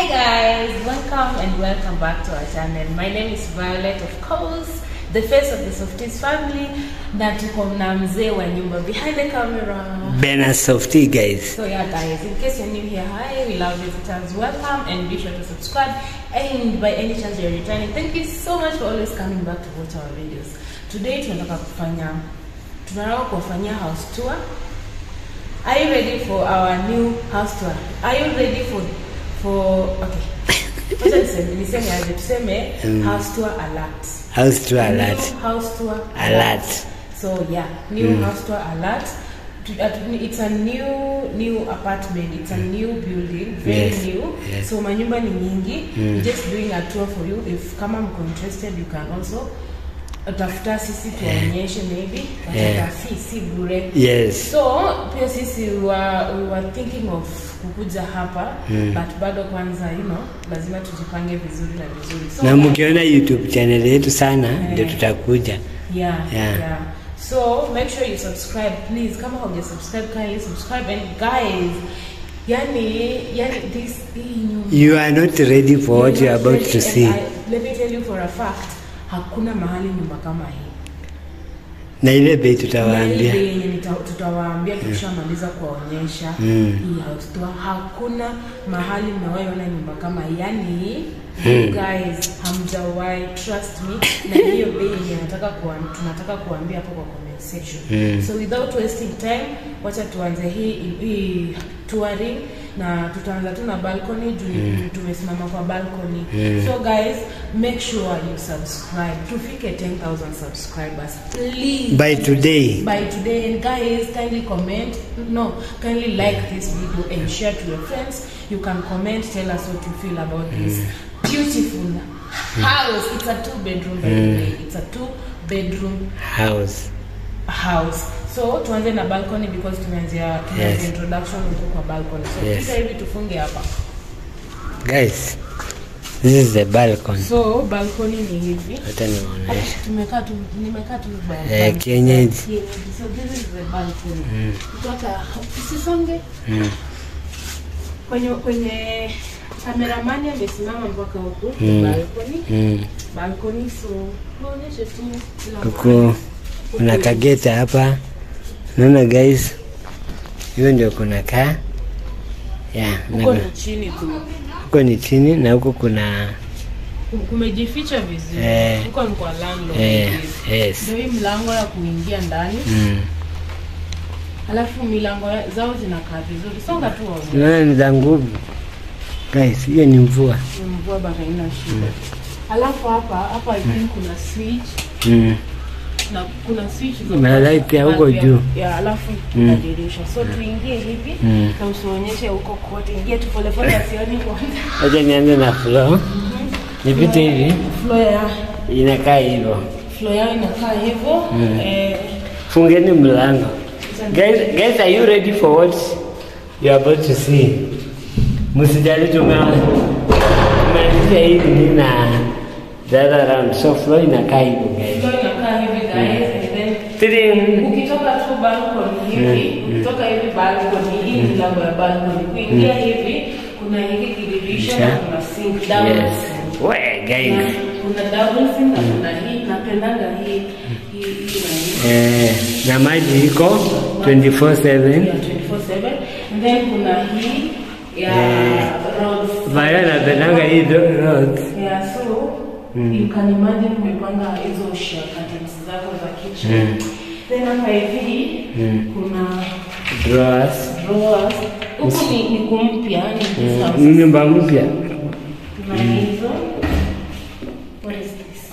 Hi guys, welcome and welcome back to our channel. My name is Violet, of course, the face of the Softies family, na tuko na mzee wa nyumba behind the camera. Bena Softy guys. So yeah guys, in case you're new here, hi, we love visitors, welcome and be sure to subscribe. And by any chance you're returning, thank you so much for always coming back to watch our videos. Today tunataka kufanya tunataka kuwafanyia house tour. Are you ready for our new house tour? Are you ready for for okay. Wacha niseme niseme aje tuseme house tour alert. House to alert. New house tour Alert. So yeah, new house tour alert. To- uh, It's a new new apartment. It's a new building, very Yes, new. yes. So manyumba ni nyingi. Just doing a tour for you. If kama mko interested, you can also tafuta sisi tuonyeshe maybe Yeah. yeah. fee si bure. Yes. So pia sisi we were, we were thinking of kukuja hapa but bado kwanza you know lazima tujipange vizuri na vizuri. So Na mkiona YouTube channel yetu sana ndio tutakuja. yeah, Yeah. yeah. So make sure you subscribe please. Kama hauja subscribe kindly subscribe and guys, yani yani this hii nyumba You are not ready for what you are about to And see. I, let me tell you for a fact, hakuna mahali nyumba kama hii. Na ile bei Na ile tutawaambia. yenye nita- tutawaambia tukishamaliza kuwaonyesha Mm. hii house tour. Hakuna mahali mmewahi ona nyumba kama hii. yani Mm. you guys hamjawahi trust me, na hiyo bei yenye nataka kuwa, tunataka kuambia hapo kwa comment section. Mm. So without wasting time, wacha tuanze hii hii touring na tutaanza tu na balcony juu mm. tumesimama kwa balcony Mm. so guys make sure you subscribe tufike 10000 subscribers please By today. by today and guys kindly comment no kindly like this video and share to your friends you can comment tell us what you feel about this beautiful house it's a two bedroom by the way it's a two bedroom House. house so tuanze na balcony because tumeanzia tumeanzia Yes. introduction huko kwa balcony so Yes. pita hivi tufunge hapa Guys. This is the balcony. so balcony ni hivi Hata niwaonyeshe. tumekaa tu nimekaa tu ba- Eh, ba- kienyeji. so this is the balcony kutoka usisonge Mm. kwenye kwenye kameramani amesimama mpaka huku Mm. balcony Mm. balcony so tuonyeshe tu kila Huko kuna kageta hapa. Unaona guys? Hiyo ndio kuna kaa. Yeah, huko na- ni chini tu huko ni chini na huko kuna kumejificha vizuri Eh. huko ni kwa landlord eh, ndio yes. hii mlango ya kuingia ndani Mm. alafu milango ya- zao zinakaa vizuri songa tu waone. Unaona ni za nguvu. Guys, hiyo ni mvua. Ni mvua bado haina shida alafu hapa hapa I think kuna switch Mm. na kuna switch za Na light ya huko baadhi ya- juu. ya alafu kuna dirisha so tuingie hivi Mm. na usionyeshe huko kote ingie tu polepole asioni kwanza Acha nianze na floor. Nipite hivi. floor ya Inakaa hivyo. floor yao inakaa hivyo eh, Fungeni mlango. Guys, guys, are you ready for what you are about to see? Msijali tume tumeanzisha hii nini na the other round. So floor inakaa hivyo guys. floor inakaa hivi guys and then Tring. ukitoka tu balcony hivi ukitoka hivi balcony hii milango ya balcony kuingia hivi kuna hiki kidirisha na Dirisha. kuna sink double Yes. sink. We Na guys. kuna double sink na kuna hii napendanga hii hii hii na hii Eh, na maji iko 24/7. ya 24/7 and then kuna hii ya Eh. rods Vaya napendanga hii do- road. yeah so you can imagine umepanga hizo sheer curtains zako za kitchen then hapa hivi kuna Drawers. drawers huku ni, ni kumpya ni this Mm, house. Nyumba mpya. kuna hizo what is this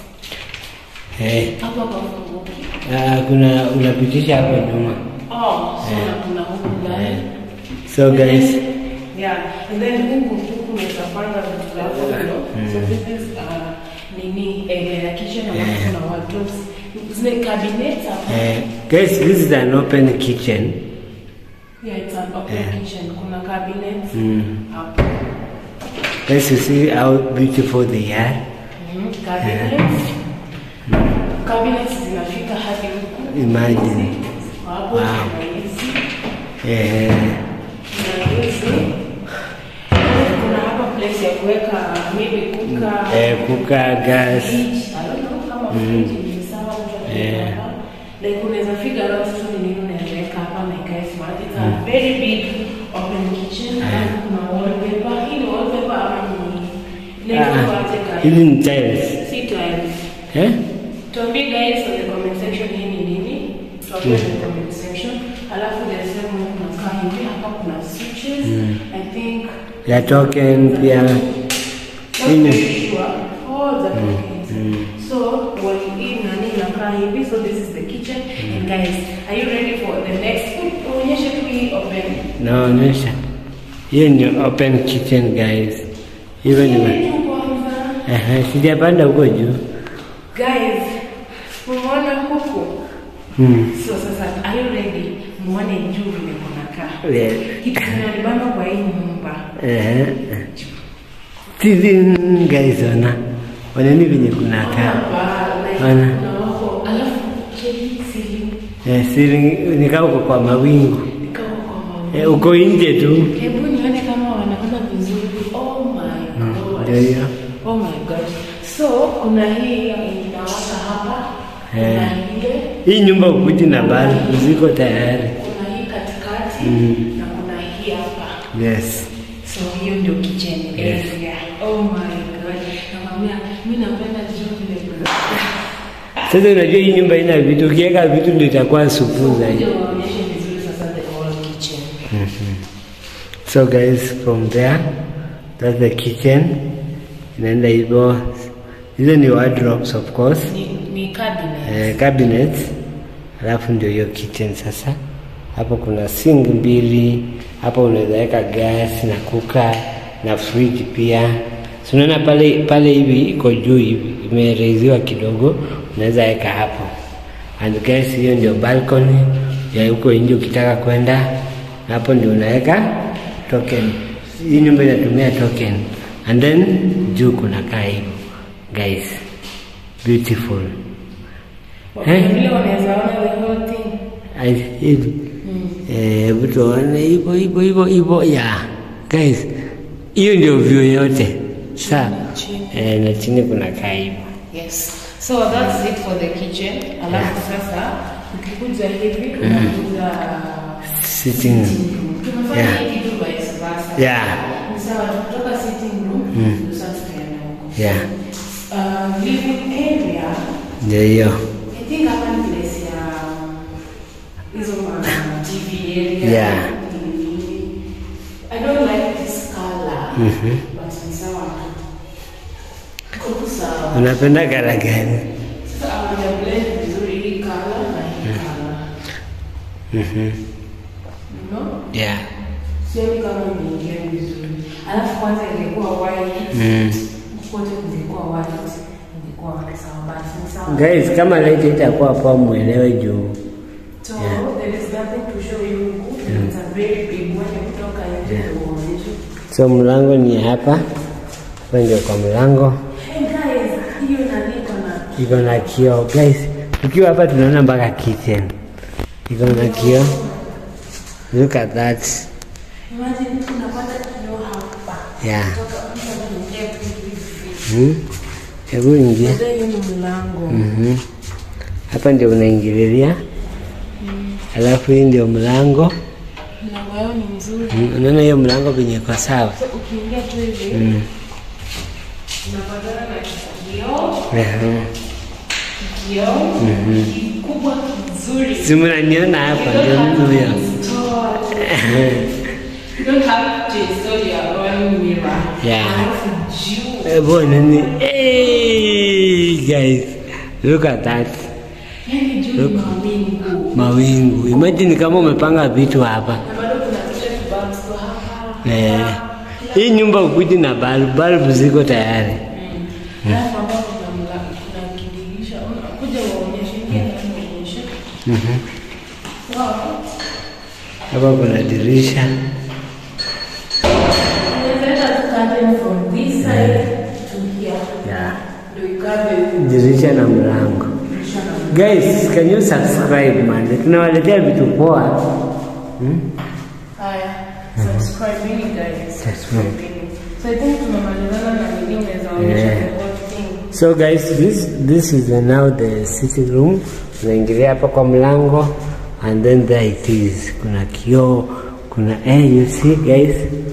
Eh, hapa kwa funguki ah, kuna unapitisha hapo nyuma. oh so na kuna huku ndani So And guys, then- yeah and then huku huku unaweza panga vitu zako you so this is uh, nini area ya kitchen alafu kuna wardrobes zile cabinets hapa eh, guys, this is an open kitchen. yeah it's an open kitchen kuna cabinets Mm. hapo Guys, you see how beautiful they are. Mhm, cabinets cabinets zinafika hadi huku Imagine. Hizi, hapo Wow. kuna hizi Eh, kuna hizi kuna hapa place ya kuweka maybe kuka Eh, kuka, gas. fridge. I don't know kama fridge ni sawa mtu Eh. anaweka hapa. like unaweza figure out tu ni nini unaweza weka hapa na ikae smart it's a very big open kitchen alafu kuna wallpaper hii ni wallpaper ama ni like Ah, tuache ka- hizi ni tiles. si tiles Eh? tuambie guys on the comment section hii ni nini tuambie in the comment section alafu the same way kunakaa hivi hapa kuna switches i think Ya token pia. not Nini? very sure all the tokens so when hii nani inakaa hivi so this is the kitchen and guys are you ready for the next onyeshe tu hii open Naonyesha. Hiyo ni open kitchen guys. Hivyo ni ma- Hii tu kwanza Ehe, sijapanda huko juu. guys mumeona huku Hmm. so sasa are you ready muone juu vile kunakaa Yeah. kitu kinanibamba kwa hii nyumba Ehe. Sisi guys ona. Oneni venye kunakaa. Ona. Eh, siri nikaa uko kwa mawingu. Eh, uko nje tu. hebu nione kama wanaona vizuri oh my god Ndio hiyo. oh my god so kuna hii inawaka hapa kuna Eh. ile Hii nyumba ukuti na balbu ziko tayari. kuna hii katikati na kuna hii hapa Yes. so hiyo ndio kitchen Yes. area oh my god nakwambia mi napenda juu vile kuna Sasa unajua hii nyumba ina vitu, ukiweka vitu ndio itakuwa supu zaidi. Kuja waonyeshe vizuri sasa the whole kitchen So guys, from there, that's the kitchen. Inaenda hivyo. Hizo ni wardrobes of course. ni, ni cabinet Eh, cabinets. Alafu ndio hiyo kitchen sasa. Hapo kuna sink mbili. Hapo unaweza weka gas na kuka na fridge pia. So unaona pale pale hivi iko juu hivi, imereiziwa kidogo, unaweza weka hapo. And guys, hiyo ndio balcony ya huko nje ukitaka kwenda. Na hapo ndio unaweka token. Hii nyumba inatumia token. And then juu kuna kaa hivyo. Guys, beautiful. Eh? vile wanaweza ona the whole thing I- hivi Eh, hebu tuone hivyo hivyo hivyo hivyo ya guys hiyo ndio view yote saa chini. eh, na chini kuna kaa hivyo Yes. So that's it for the kitchen. Alafu sasa ukikuja hivi unakuja sitting room. Tumefanya Yeah. hii kitu vice versa. Yeah. Ni sawa kutoka sitting room ndio sasa tunaenda huko. yeah Uh, living area. ndio hiyo I think hapa ni place ya hizo ma TV area. Yeah. I don't like this color. But ni sawa. Iko tu sawa. unapenda kala gani Sasa hawaja blend vizuri hii color na hii color. Mhm. No? yeah Sioni kama imeingia vizuri. Alafu kwanza ingekuwa white. mm. Kote kungekuwa white. Ingekuwa sawa basi ni sawa. guys kama light itakuwa poa mwelewe juu So there is nothing to show you. It's a very big one. Kutoka nje Yeah. ndio uonyeshe. so mlango ni hapa hapa ndio kwa mlango Hey guys, hiyo nani iko na iko na kioo guys tukiwa hapa tunaona mpaka kitchen iko na kioo look at that Imagine unapata kioo hapa. yeah Kutoka mtu anaingia tu hivi. Hmm? hebu ingia Ndio hiyo ni mlango. Mhm. hapa ndio unaingililia alafu hii ndio mlango Mlango yao ni mzuri. Mm, unaona hiyo mlango venye iko sawa So ukiingia tu hivi Mm. unapatana na kioo, Ehe. kioo kikubwa kizuri. si mnaniona hapa You ndio don't mtu have huyo to install- you don't have to install your own mirror. Yeah. Alafu juu. Eh, bwana ni hey, guys look at that Yaani juu ni mawingu. mawingu imagine kama umepanga vitu hapa Na bado kuna t-shirt bags kwa hapa. eh, hii nyumba ukuji na balbu balbu ziko tayari Alafu hapo kuna mla- kuna kidirisha. Una- kuja waonyeshe, ingia ndani waonyeshe. Mhm. Wow. hapa kuna dirisha Unaweza tu curtain from this side to here. yeah. Ndio ikawe dirisha na mlango dirisha na guys can you subscribe man tunawaletea vitu poa hmm? Haya, subscribe mini guys. Subscribe. mini. So So I think tumemalizana na nini unaweza onyesha Yeah. the whole thing. So guys, this this is the, now the sitting room. Unaingilia hapa kwa mlango and then there it is. Kuna kioo, kuna eh, you see guys,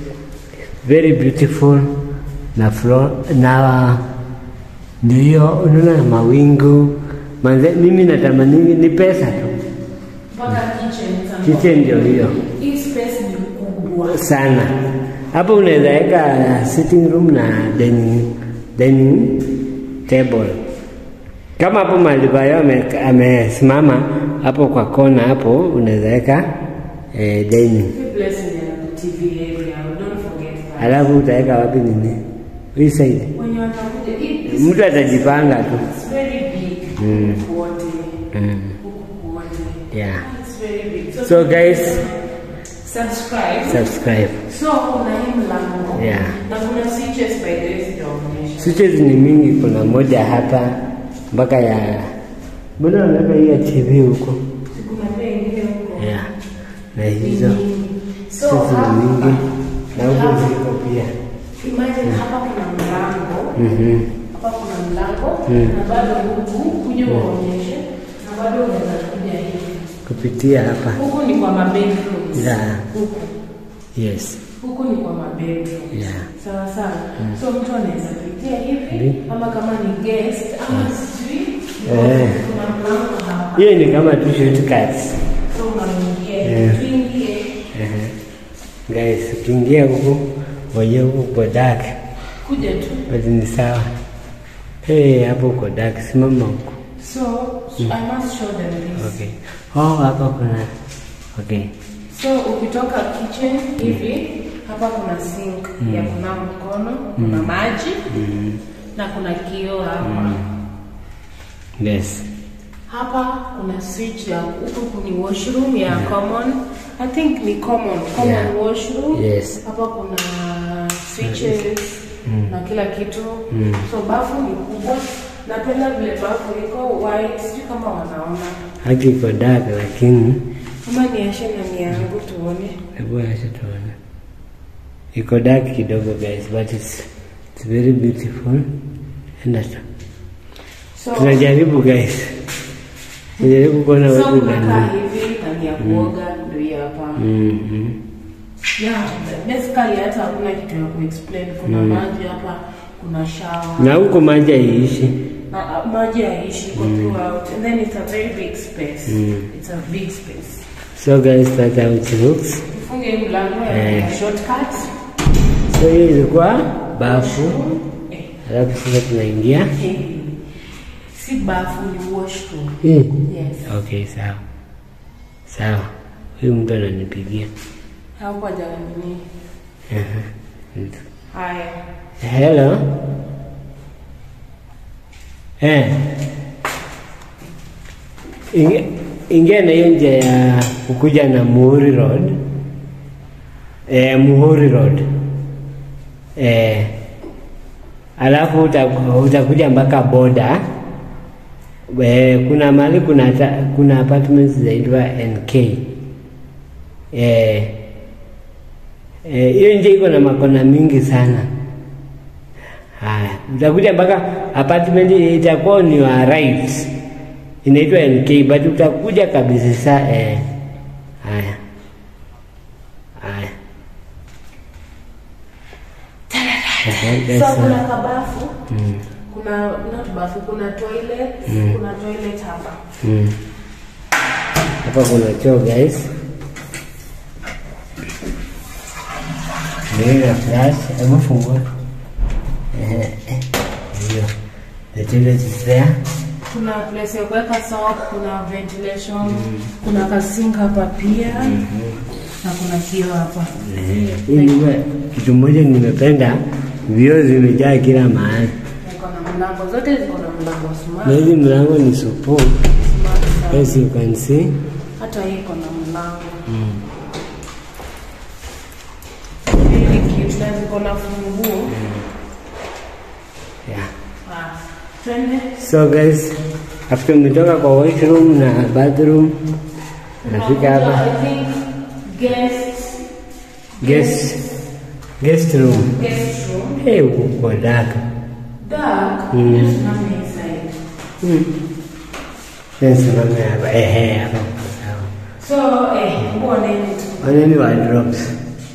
very beautiful na floor na ndio hiyo unaona mawingu manze, mimi natamani ni pesa tu, Mpaka kitchen sana. kitchen ndio hiyo Hii space ni kubwa. sana. Hapo unaweza weka sitting room na dining, dining table. Kama hapo mahali payo ame- amesimama hapo kwa kona hapo unaweza weka eh, dining. Hii place ni ya TV area. Don't forget that. Alafu utaweka wapi nini? Hii side. Wenye watakuja hii Mtu atajipanga tu. It's very big. Mm. Huku wote. Mm. Huku wote. Yeah. It's very big. So guys, subscribe. subscribe. So kuna hii mlango. Yeah. Na kuna switches by the way sijaonyesha. Switches ni mingi, kuna moja hapa mpaka ya mbona wanaweka hii ya TV huko? Kuna pia ingine huko. Yeah. Na hizo So switches ni hapa mingi na huko ziko pia. imagine hapa kuna mlango. Mhm. Hapa kuna mlango Mm. na bado huku kuja uonyeshe na bado unaweza kuja hivi. Kupitia hapa. Huku ni kwa mabedrooms. Yeah. Huku. Yes. Huku ni kwa mabedrooms. Yeah. Sawa sawa. So mtu anaweza pitia hivi Ndi. ama kama ni guest ama sijui. Eh. Kuna mlango hapa. Hiyo ni kama tu shortcuts. So unaingia Yeah. tuingie. Ehe. Guys, ukiingia huku wenyewe huku kwa dark, Kuja tu. but ni sawa. Hey, hapo uko dark, simama huku. So I must show them this. Okay. Oh, hapa kuna okay. So ukitoka kitchen hivi hapa kuna sink ya kunawa mkono, kuna maji na kuna kioo hapa. Yes. Hapa kuna switch ya huku ni washroom ya common. I think ni common, common Yeah. washroom. Yes. Hapa kuna switches na kila kitu. So bafu ni kubwa. Napenda vile bafu iko white, sijui kama wanaona. Haki iko dark lakini Kama niashe na ni yangu tuone. hebu acha tuone. Iko dark kidogo guys, but it's, it's very beautiful. Enda tu. So Tunajaribu guys. Tunajaribu kuona so watu kunakaa ndani. hivi ndani ya kuoga ndio hii hapa. Mhm. Yeah, basically hata hakuna kitu ya kuexplain. Kuna maji hapa, kuna shower. Na huko maji haiishi. Na, uh, maji haishi iko throughout and then it's a very big space. It's a big space. So guys, that's how it looks. Tufunge hii mlango ya Eh. shortcut. So hiyo ilikuwa bafu, Eh, alafu sasa tunaingia. eh. Si bafu ni washroom. Eh. Yes. Okay, sawa sawa. Huyu mtu ananipigia. Hapo jana nini? Aha. Haya. Hello. Eh. Ingia, ingia na hiyo njia ya kukuja na Muhuri Road. Eh, Muhuri Road. Eh. Alafu uta- utakuja mpaka boda. Eh, kuna mahali kuna ata- kuna apartments zinaitwa NK. Eh. Eh, hiyo nje iko na makona mingi sana. Haya, utakuja mpaka apartment itakuwa ni wa right, inaitwa NK but utakuja kabisa saa eh. Haya, haya. Ehe, So that's kuna all. kabafu, Mm, kuna not bafu, kuna toilet, kuna toilet hapa. mm. Hapa kuna choo guys. Ndio flash, hebu fungua. Ehe, eh, Hiyo. The toilet is there. Kuna place ya kuweka soap, kuna ventilation, kuna kasink hapa pia na kuna kioo hapa. Hii nyumba kitu moja nimependa, vioo zimejaa kila mahali, Iko na mlango, zote ziko na mlango smart. na hizi mlango ni supu, smart sana. as you can see. Hata hii iko na mlango. Really cute na ziko na funguo. Yeah. Ah, twende. So guys, after umetoka kwa washroom na bathroom, nafika hapa I think guest guest guest room. guest room. Hey, uko dark. Dark. Mm. Just come inside. Mm. Yes, mama hapa. Ehe, hapa uko sawa. So, eh, mbona hivi tu? Oneni wardrobes.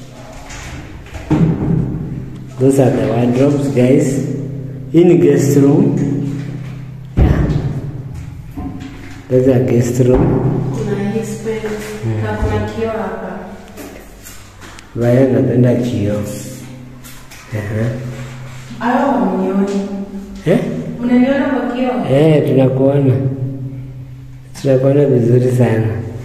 Those are the wardrobes, guys. Hii ni guest room. Yeah. That's a guest room. Kuna hii space na kuna kioo hapa. Vaya napenda kioo. Aha. Hayo hamnioni. Eh? Mnaniona kwa kioo? Eh, tunakuona. Tunakuona vizuri sana.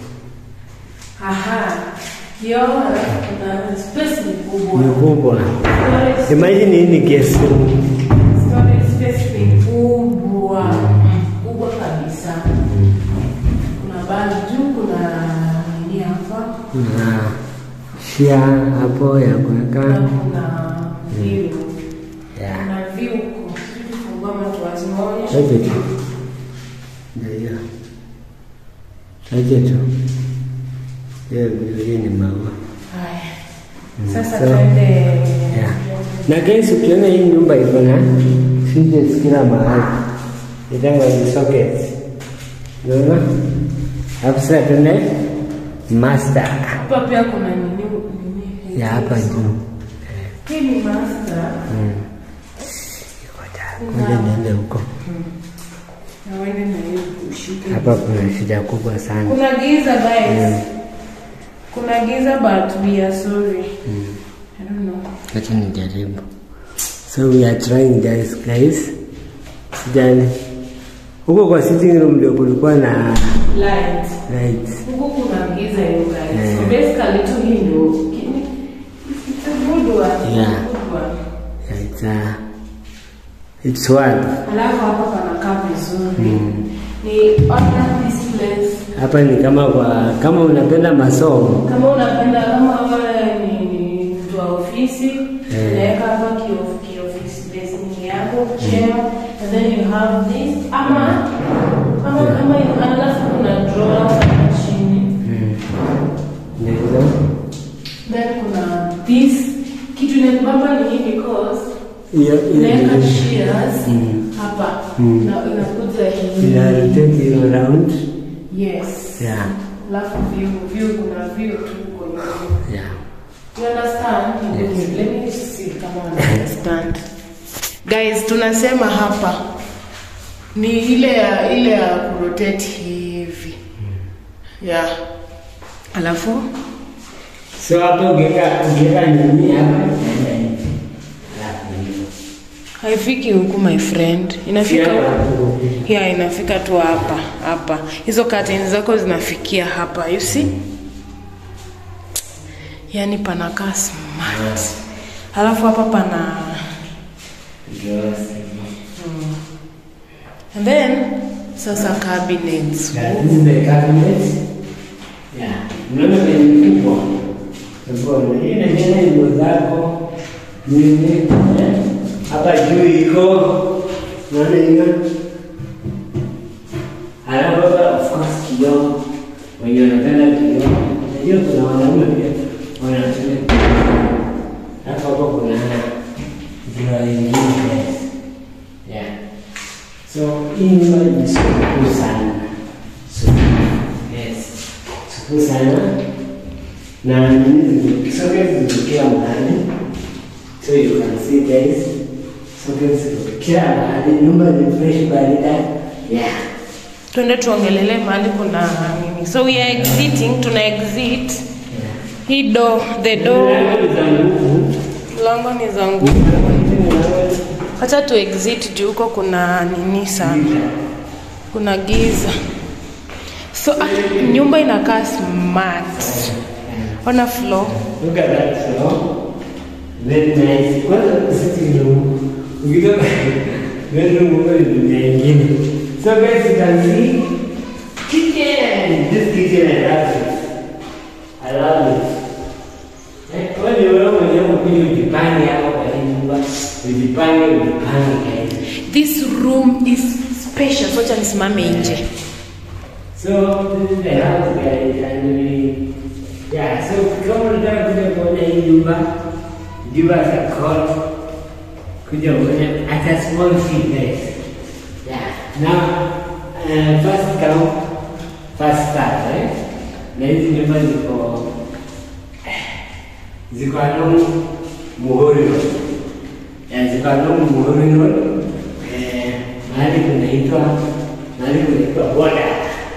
Aha. Kioo alafu kuna space ni kubwa. Ni kubwa. Storage- Imagine hii ni guest room. storage space ni kubwa. Kubwa kabisa. Kuna bali juu, kuna nini hapa? Kuna shia hapo ya Na kuweka. kuna view. Yeah. Kuna view huko. Sijui tufungua ama tuwazi. Maonyesho Chache tu. view. Ndio hiyo. Chache tu. Hiyo hii ni maua. Haya. Mm, Sasa so- twende. Yeah. Na guys, ukiona hii nyumba iko na switches kila mahali, itanga ni sockets. Unaona? Hapo sasa tuende master Hapa pia kuna nini nini? ya hapa juu. Hii ni master. Mm. Iko tayari. Ngoja niende huko. Na wewe na hiyo ushike. Hapa kuna shida kubwa sana. Kuna giza guys. Mm. Kuna giza but we are sorry. Mm. I don't know. Acha nijaribu. So we are trying guys, guys. Sijani. Huko kwa sitting room ndio kulikuwa na Light. lights. Huku kuna giza hiyo guys. Yeah. So basically tu hii ndio kini- It's a good one. Yeah. It's a good one. Yeah, it's uh, it's one. Alafu hapa panakaa vizuri. Mm. Ni order this place. Hapa ni kama kwa kama unapenda masomo. Kama unapenda kama wewe ni ni mtu wa ofisi, Eh. unaweka hapa kiof- kiofisi desk yako, chair, and then you have this. Ama kama kama alafu kuna drawer hapa chini. Mm. Ndio. Then kuna this. Kitu inakubamba ni hii because Hiyo hiyo unaweka ndio. shears Mm. hapa Mm. na inakuja hii. Ina rotate hiyo around. Yes. Yeah. Alafu view view kuna view tu huko nyuma. Yeah. You understand? Yes. Let me see kama wana understand. Guys, tunasema hapa ni ile ya ile ya kurotate hivi. Yeah. Alafu So hapo ukiweka ukiweka nini hapa? itaenda hivi. Alafu hiyo. haifiki huku my friend. Inafika Yeah, huku. hapo. Yeah, inafika tu hapa hapa. Hizo curtains zako zinafikia hapa. You see? Yaani panakaa smart. Alafu hapa pana Drawers. and then sasa cabinets. Yeah, this is the cabinet. Yeah. Unaona kwenye kubwa. Mbona hii inajenga nguo zako nini? eh? Hapa juu iko. Unaona hiyo? Alafu hapa of course kioo. Wenye wanapenda kioo. Najua kuna wanaume pia wanapenda kioo. Alafu hapo kuna drawer nyingine guys. Yeah. So hii nyumba ni sukuku sana. Sukuku. Yes. Sukuku sana. Na nini sockets ziko mahali. So you can see guys. Sockets ziko kila mahali. Nyumba ni fresh barida. Yeah. Twende tuongelele mahali kuna nini. So we are exiting, tuna exit. Yeah. Hii door, the door, Milango ni za nguvu. mlango ni za nguvu. Acha tu exit juu huko kuna nini sana. Kuna giza. So ah, nyumba inakaa smart. Ona floor. Look at that floor. Very nice. Kwanza sitting room. Ukitoka bedroom huko ni dunia ingine. So guys you can see kitchen. This kitchen I love it. I love it. Eh, wewe ni wewe mwenyewe ukuje ujipange hapo kwa hii nyumba. Ujipange, ujipange guys. This room is spacious. Wacha nisimame nje. So this is the house guys and we yeah so kama unataka kuja kuona hii nyumba give us a call kuja uone at a small fee guys. Yeah. Now uh, first come first start right? Na hizi nyumba ziko ziko along Muhuri Road. Yeah, ziko along Muhuri Road. Eh, mahali kunaitwa mahali kunaitwa Boda.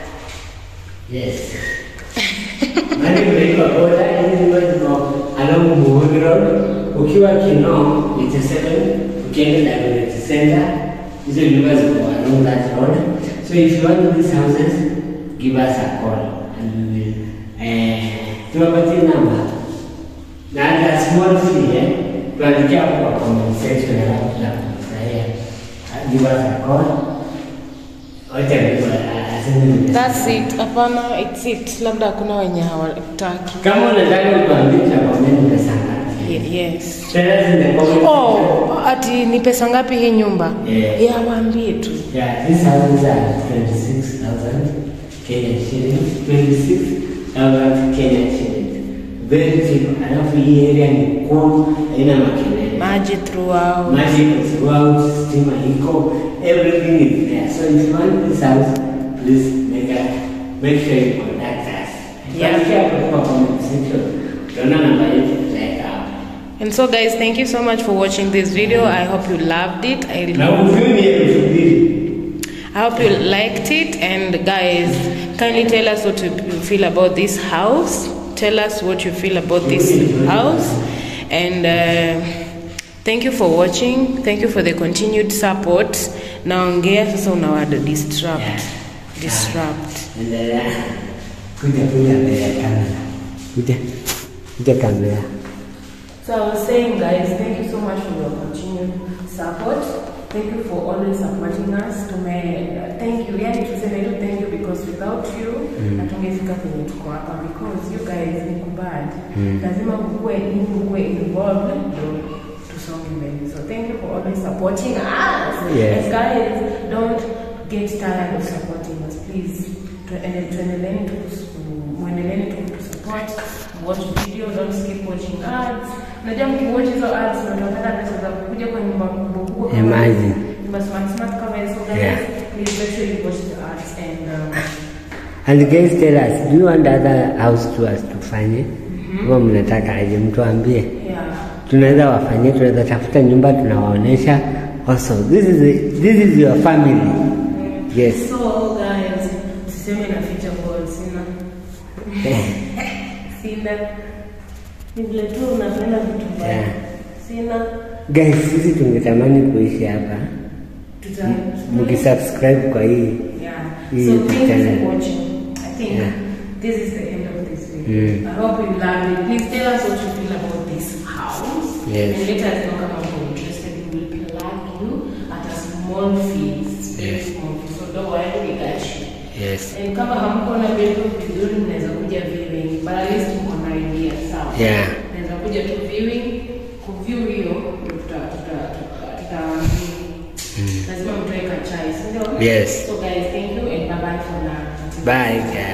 Yes. Mahali kunaitwa Boda, hizi nyumba ziko along Muhuri Road. Ukiwa Kinoo 87, ukienda Dagoretti Center, hizo nyumba ziko along that road. So if you want these houses, give us a call and we will eh, tuwapatie namba na hata small fee eh, tuandikia hapo kwa comment section alafu tutakufurahia. Give us a call. Wacha mtu aseme ni pesa. That's it. Hapana, it's it. Labda hakuna wenye hawataki. Kama unataka tuambie tutakwambia ni pesa ngapi. Ye- Yes. Tell us in the comment section. Oh, ati ni pesa ngapi hii nyumba? Yeah. Yeah, waambie tu. Yeah, these houses are 26,000 Kenyan shillings. 26,000 Kenyan shillings. Very cheap. Alafu hii area ni cool, haina makelele. Maji throughout. Maji iko throughout, stima iko, everything is there. So if you want this house, please make a, make sure you contact us. Yeah. Tuandikie hapo kwa comment section. Utaona namba yetu tutaweka hapo. And so guys, thank you so much for watching this video. I hope you loved it. I Na uvuni elfu mbili. I hope you liked it. And guys, kindly tell us what you feel about this house. Tell us what you feel about this house. And uh, thank you for watching. Thank you for the continued support. Naongea sasa unawada disrupt. Yeah. Disrupt. Endelea. Kuja kuja mbele ya kamera. Kuja. Kuja kamera. So I was saying, guys, thank you so much for your continued support. Thank you for always supporting us. Tume, thank you. Yani tuseme tu thank you because without you hatungefika kwenye tuko hapa because you guys ni kubad. Lazima mkuwe mkuwe involved ndio tusonge mbele. So thank you for always supporting us. Yes. And guys, don't get tired of supporting us, please. Tu- eh, Tuendeleeni tu muendeleeni tu kutusupport watch video don't skip watching ads unajua mkiwatch hizo ads na tunapata pesa za kuja kwa nyumba kubwa kubwa kama Imagine. hizi, nyumba smart smart kama hizo guys Yeah. please make sure you watch the ads and um, And guys tell us, do you want other house tours tufanye? Kama mnataka aje mtuambie. yeah Tunaweza wafanyie, tunaweza tafuta nyumba tunawaonesha. Also, this is this is your family. Yes. so guys tuseme na future goals sina sina ni vile tu unapenda vitu mbaya Yeah. sina Guys, sisi tungetamani kuishi hapa. tuta Mkisubscribe kwa hii. Yeah. Hii So thank you channel. for watching. I think Yeah. this is the end of this video. Mm. I hope you loved it. Please tell us what you feel about this house. Yes. And let us know kama you're interested. We will plug you at a small fee. It's very Yes. small fee. So don't worry, we got you. Yes. And kama hamko na bedroom vizuri mnaweza kuja viewing. But at least mko na idea, sawa? Yeah. Mnaweza kuja tu viewing. Kuview hiyo tuta tuta tuta tutawaambia. Lazima mtoe kachai, si ndio? Yes. So guys, thank you and bye bye for now. Bye guys.